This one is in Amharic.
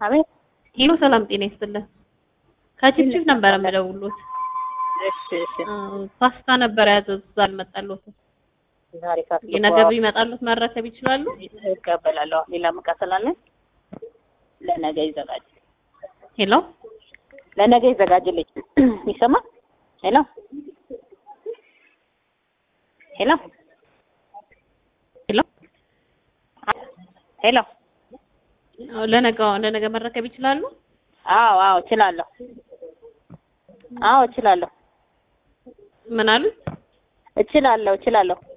አቤት። ሄሎ ሰላም ጤና ይስጥልን። ከችፕችፕ ነበረ የምደውሉት። እሺ እሺ። ፓስታ ነበር ያዘዙት አልመጣልዎትም። ዛሬ ካስ የነገ ቢመጣልዎት መረከብ ይችላሉ? እቀበላለሁ። ሌላ ዕቃ ስላለን ለነገ ይዘጋጅ ሄሎ ለነገ ይዘጋጅልኝ። ይሰማል? ሄሎ ሄሎ ሄሎ ሄሎ። ለነገ ለነገ መረከብ ይችላሉ? አዎ አዎ እችላለሁ። አዎ እችላለሁ ምን አሉ? እችላለሁ እችላለሁ።